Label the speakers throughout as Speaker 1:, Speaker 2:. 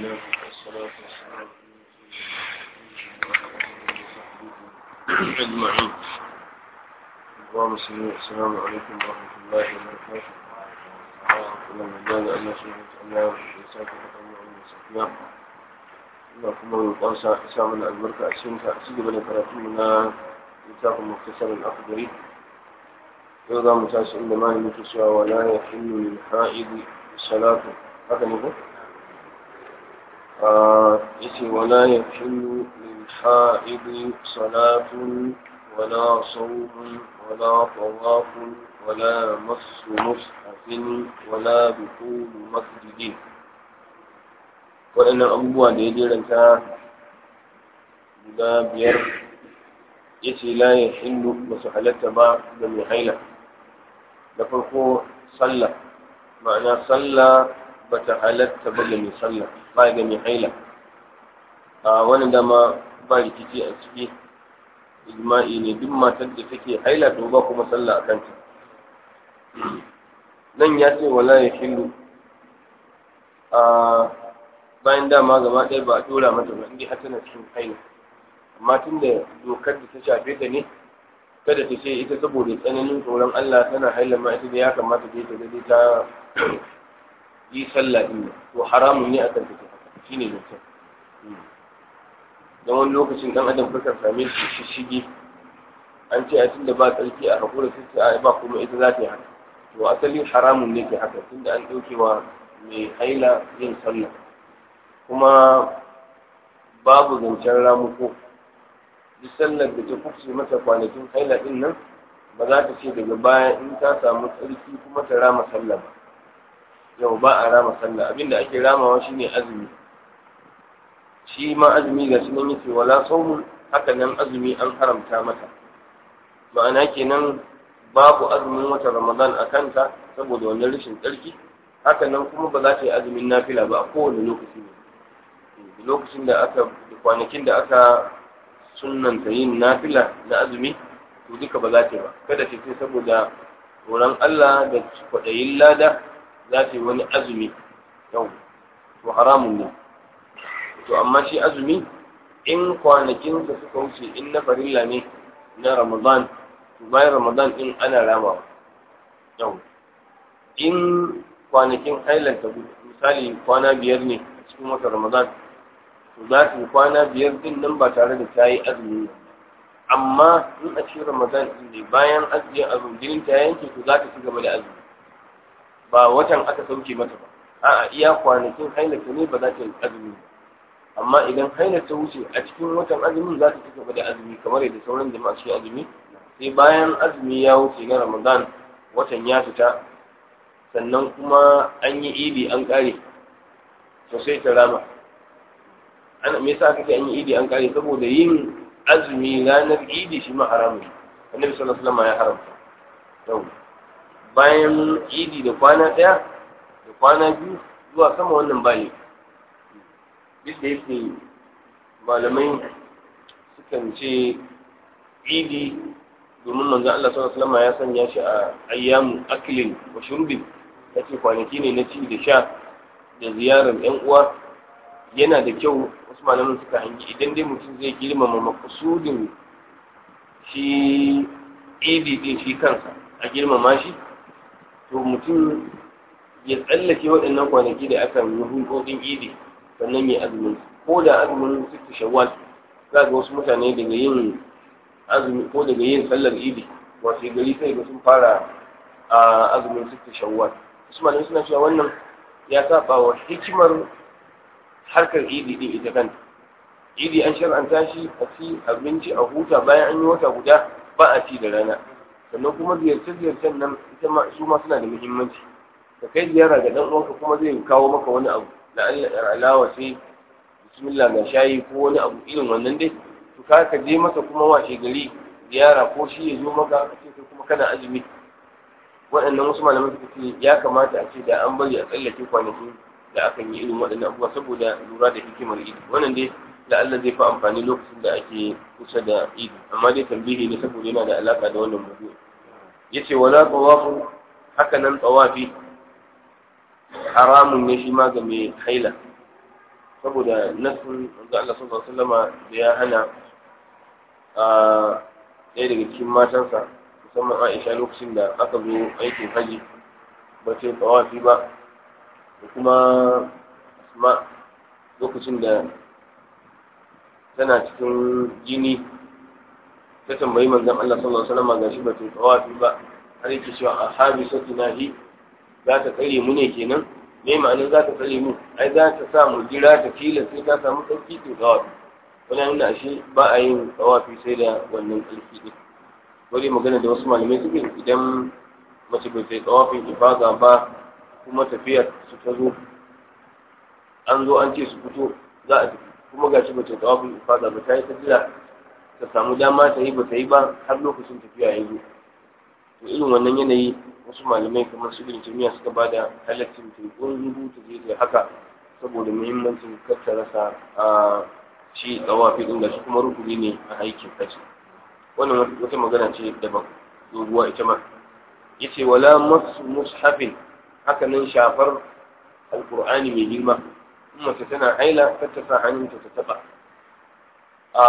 Speaker 1: الله والصلاة والسلام أجمعين اللهم صل السلام عليكم ورحمة الله وبركاته ومن مجال أن سبحانه وتعالى ويساك فتنة ومسكنا ina kuma roƙonsa isa mana albarka a cikin ta ci gaba da karatu na littafin muktasarin akhdari yau za mu tashi inda malamin ke cewa wala ya hillu lil ha'idi salatu haka ne ko yace wala ya hillu lil ha'idi salatun wala sawmun wala tawafun wala masu mushafin wala dukulu masjidin waɗannan abubuwa da ya jeranta guda biyar ya ce la ya hillu ba su halatta ba ga mai haila da farko sallah ma'ana sallah ba ta halatta ba ga mai sallah ba ga mai haila a wani dama ba rikici a ciki ijma'i ne duk matar da take haila to ba kuma sallah a kanta nan ya ce wala ya hillu a bayan dama gaba ɗaya ba a tura mata ba inda har tana cikin haila amma tun da dokar da ta shafe ta ne kada ta ce ita saboda tsananin tsoron Allah tana haila ma ita da ya kamata ta ta dai ta yi sallah din to haramun ne akan ta shine dokar don wani lokacin dan adam kakan same shi shishigi an ce a tunda ba tsarki a hakura sai ba kuma ita za ta yi haka to asali haramun ne ke haka tunda an ɗauke wa mai haila yin sallah kuma babu zancen ramuko duk sallar da ta kufce mata kwanakin haila din nan ba za ta ce daga baya in ta samu tsarki kuma ta rama sallah ba yau ba a rama sallah abinda ake ramawa shine azumi shi ma azumi ga shi nan yace wala saumun haka nan azumi an haramta mata ma'ana kenan babu azumin wata ramadan a kanta saboda wannan rashin tsarki haka nan kuma ba za ta yi azumin nafila ba a kowane lokaci ne lokacin da aka kwanakin da aka sunanta yin nafila na azumi to duka ba za ta yi ba kada ta ce saboda tsoron Allah da kwaɗayin lada za ta yi wani azumi yau to haramun ne to amma shi azumi in kwanakinsa suka wuce in na farilla ne na ramadan to bayan ramadan in ana ramawa yau in kwanakin hailanta misali kwana biyar ne cikin watan ramadan to za ta yi kwana biyar din nan ba tare da ta yi azumi amma in a cikin ramadan din ne bayan azumi azumi jinin ta yanke to za ta ci gaba da azumi ba watan aka sauke mata ba a'a iya kwanakin hailata ne ba za ta yi azumi amma idan haila ta wuce a cikin watan azumin za ta ci gaba da azumi kamar yadda sauran jama'a su azumi sai bayan azumi ya wuce na ramadan watan ya fita sannan kuma an yi idi an kare to sai ta rama ana me yasa kake an yi idi an kare saboda yin azumi ranar idi shi ma haramun annabi sallallahu alaihi wasallam ya haramta yau bayan idi da kwana daya da kwana biyu zuwa sama wannan bali duk da yake malamai sukan ce idi domin manzon Allah sallallahu alaihi wasallam ya sanya shi a ayyamu aklin wa shurbin yace kwanaki ne na ci da sha da ziyarar yan uwa yana da kyau wasu malaman suka hangi idan dai mutum zai girmama makasudin shi idi din shi kansa a girmama shi to mutum ya tsallake waɗannan kwanaki da aka yi hulɗoɗin idi sannan ya azumin ko da azumin sittu shawwal za ga wasu mutane daga yin azumi ko daga yin sallar idi wasu gari sai ga sun fara a azumin sittu shawwal wasu malamai suna cewa wannan ya saba wa hikimar harkar idi din ita kanta idi an shar'anta shi a ci abinci a huta bayan an yi wata guda ba a ci da rana sannan kuma ziyarce-ziyarcen nan ita ma su ma suna da muhimmanci ka kai ziyara ga dan uwanka kuma zai kawo maka wani abu da alawa sai bismillah ga shayi ko wani abu irin wannan dai to ka ka je masa kuma washe gari ziyara ko shi ya zo maka ce kai kuma kana azumi waɗannan wasu malaman suka ce ya kamata a ce da an bari a tsallake kwanaki da aka yi irin waɗannan abubuwa saboda lura da hikimar idi wannan dai da Allah zai fi amfani lokacin da ake kusa da idi amma dai tambihi ne saboda yana da alaka da wannan mawdu'i yace wala tawafu haka nan tawafi haramun ne shi ma ga mai haila saboda nasin da Allah sallallahu alaihi wasallama da ya hana a ɗaya daga cikin matansa musamman Aisha lokacin da aka zo aikin haji ba ce tsawafi ba da kuma Asma lokacin da tana cikin jini ta tambayi manzon Allah sallallahu alaihi wasallam gashi ba ta tsawafi ba har yake cewa a habisatu nahi za ta tsare mu ne kenan me ma'anar za ta tsare mu ai za ta sa mu jira ta kila sai ta samu tsarki to tsawafi wani nuna ashe ba a yin tsawafi sai da wannan tsarki din wani magana da wasu malamai suke idan mace bai sai tsawafin ifada ba kuma tafiyar su ta zo an zo an ce su fito za a tafi kuma gashi ba ta tsawafin ifada ba ta yi ta jira ta samu dama ta yi ba ta yi ba har lokacin tafiya ya zo to irin wannan yanayi wasu malamai kamar su ibn taymiya suka ba da halaccin tekun rubu ta je ta haka saboda muhimmancin kar ta rasa a shi tsawafi din da shi kuma rukuni ne a aikin kaci wannan wata magana ce daban doguwa ita ma yace wala masu mushafin haka nan shafar alqur'ani mai girma in mace tana haila kar ta sa hannunta ta taba a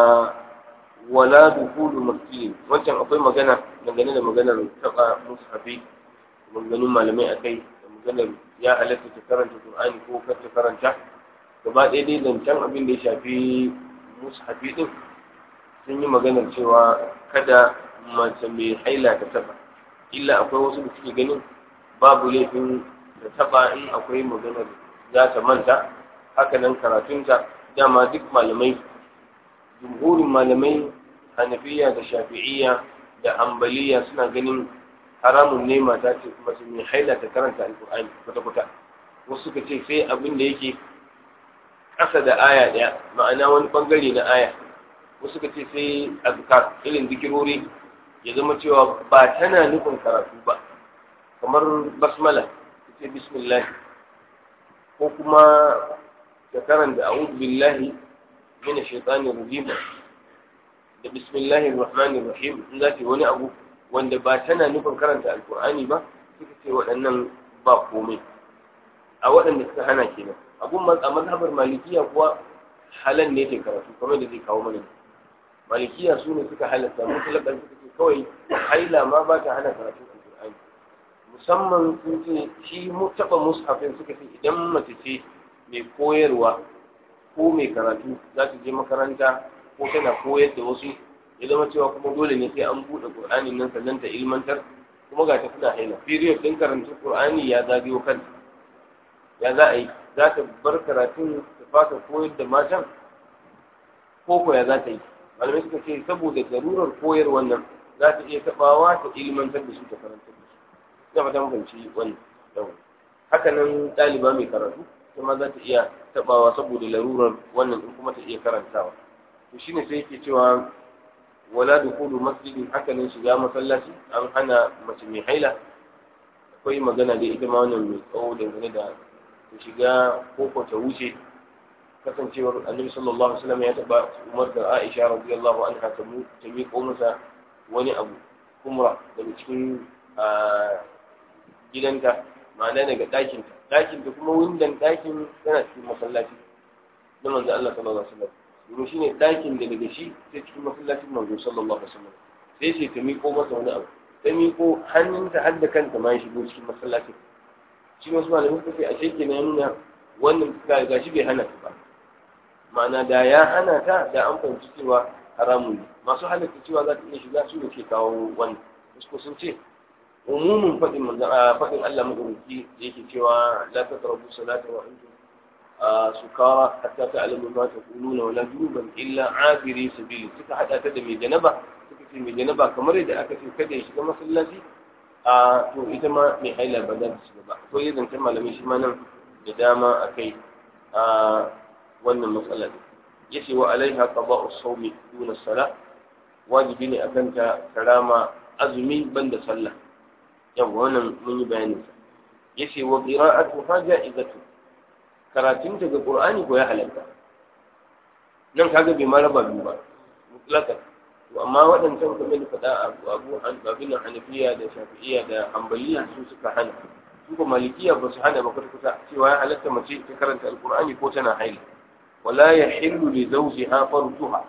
Speaker 1: wala dukulu masjidin wancan akwai magana dangane da maganar taba mushafi maganganun malamai akai da maganar ya halatta ta karanta qur'ani ko kar ta karanta gaba ɗaya dai zancen abin da ya shafi mushafi din sun yi maganar cewa kada mace mai haila ta taba illa akwai wasu da suke ganin babu laifin da taba in akwai maganar za ta manta haka nan karatunta dama duk malamai jumhurin malamai hanafiya da shafi'iyya da ambaliya suna ganin haramun ne mata ce mace mai haila ta karanta alkur'ani kwata-kwata wasu suka ce sai abin da yake ƙasa da aya ɗaya ma'ana wani ɓangare na aya wasu suka ce sai azkar irin zikirori ya zama cewa ba tana nufin karatu ba kamar basmala ce bismillah ko kuma ta karanta a'udhu billahi min ash-shaytanir rajim da bismillahir rahmanir rahim in za ta wani abu wanda ba tana nufin karanta alqur'ani ba suka ce waɗannan ba komai a waɗanda suka hana kenan abun a mazhabar malikiya kuwa halal ne ke karatu kamar da zai kawo mana malikiya su ne suka halatta mutlaƙar suka ce kawai haila ma ba ta hana karatun alƙur'ani musamman sun ce shi taɓa mushafin suka ce idan mace ce mai koyarwa ko mai karatu za ta je makaranta ko tana koyar da wasu ya zama cewa kuma dole ne sai an buɗe ƙur'ani nan sannan ta ilmantar kuma ga ta tana haila period ɗin karantun ƙur'ani ya zagayo kanta ya za a yi za ta bar karatun ta fasa koyar da matan ko ko ya za ta yi malamai suka ce saboda garurar koyar wannan za ta iya tabawa ta ilmantar da su ta karantar da su ina fata mafanci wannan yau haka nan ɗaliba mai karatu kuma za ta iya tabawa saboda larurar wannan in kuma ta iya karantawa to shine sai yake cewa wala dukulu masjidin haka nan shiga masallaci an hana mace mai haila akwai magana da ita ma wannan mai tsawo dangane da ta shiga ko ta wuce kasancewar annabi sallallahu alaihi wasallam ya taba umar da Aisha radiyallahu anha ta mu ta miƙo masa wani abu kumra daga cikin gidanta ma'ana daga ɗakin ta ɗakin ta kuma windan ɗakin tana cikin masallaci na manzo Allah sallallahu alaihi wasallam domin shine ɗakin da daga shi sai cikin masallacin manzo sallallahu alaihi wasallam sai sai ta miƙo masa wani abu ta miƙo hannunta har da kanta ma ya shigo cikin masallacin shi wasu malamin suka ce a sheke na nuna wannan ga shi bai hana ta ba ma'ana da ya hana ta da an fahimci cewa haramun ne masu halatta cewa za ta iya shiga su da ke kawo wannan wasu sun ce umumin faɗin manzan faɗin Allah madaukaki da yake cewa la taqrabu salata wa antum sukara hatta ta'lamu ma taquluna wala junuban illa abiri sabili suka hada ta da mai janaba suka ce mai janaba kamar yadda aka ce kada ya shiga masallaci a to ita ma mai haila ba za ta shiga ba akwai yadda ta malamai shi ma nan da dama akai a wannan matsala ne yace wa alaiha qada'u sawmi duna salah wajibi ne akan ta karama azumi banda sallah yawa wannan mun yi bayanin sa yace wa qira'atu haja idatu karatun ta ga qur'ani ko ya halatta nan kaga bai ma raba biyu ba mutlaqan to amma waɗancan kamar da faɗa abu abin hanafiya da shafi'iya da hanbaliya su suka hana su ko malikiya ba su hana ba kwata cewa ya halatta mace ta karanta alqur'ani ko tana haila wala yahillu li zawjiha farjuha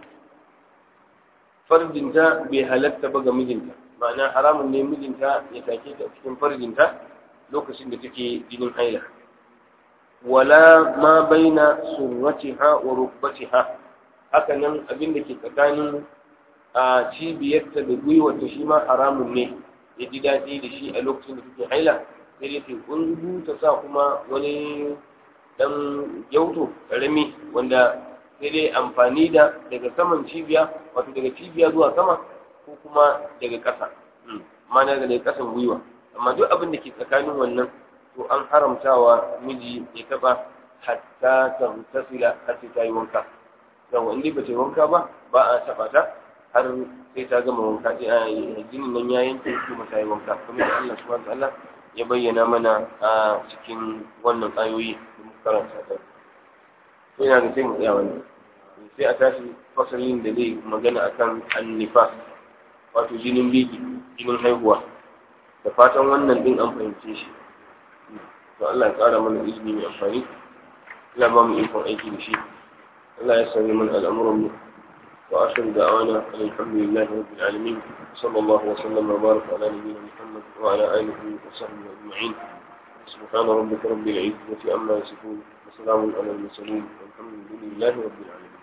Speaker 1: farjinta bai halatta ba ga mijinta ma'ana haramun ne mijinta ya take ta cikin farjinta lokacin da take jinin haila wala ma baina surratiha wa rukbatiha haka nan abin da ke tsakanin a cibiyarta da gwiwarta shi ma haramun ne ya ji daɗi da shi a lokacin da take haila sai dai ta kungu ta sa kuma wani dan gyauto karami wanda sai dai amfani da daga saman cibiya wato daga cibiya zuwa sama ko kuma daga ƙasa mana daga ƙasan gwiwa amma duk abin da ke tsakanin wannan to an haramtawa miji ya taɓa hatta ta tasila har sai ta yi wanka yawa in ba ta yi wanka ba ba a taɓa ta har sai ta gama wanka jinin nan ya yanke kuma ta yi wanka kuma da Allah subhanahu wa ta'ala ya bayyana mana a cikin wannan ayoyi da muka karanta ta to ina ga sai mu tsaya wannan sai a tashi fasalin da zai magana akan annifa wato jinin biki jinin haihuwa da fatan wannan din an fahimce shi to Allah ya tsara mana izini mai amfani Allah ba mu ikon aiki da shi Allah ya sanya mana al'amuran mu wa akhiru da'wana alhamdulillahi rabbil alamin sallallahu wa sallam wa baraka ala nabiyyina muhammad wa ala alihi wa sahbihi ajma'in سبحان ربك رب العزة عما يصفون وسلام على المرسلين والحمد لله رب العالمين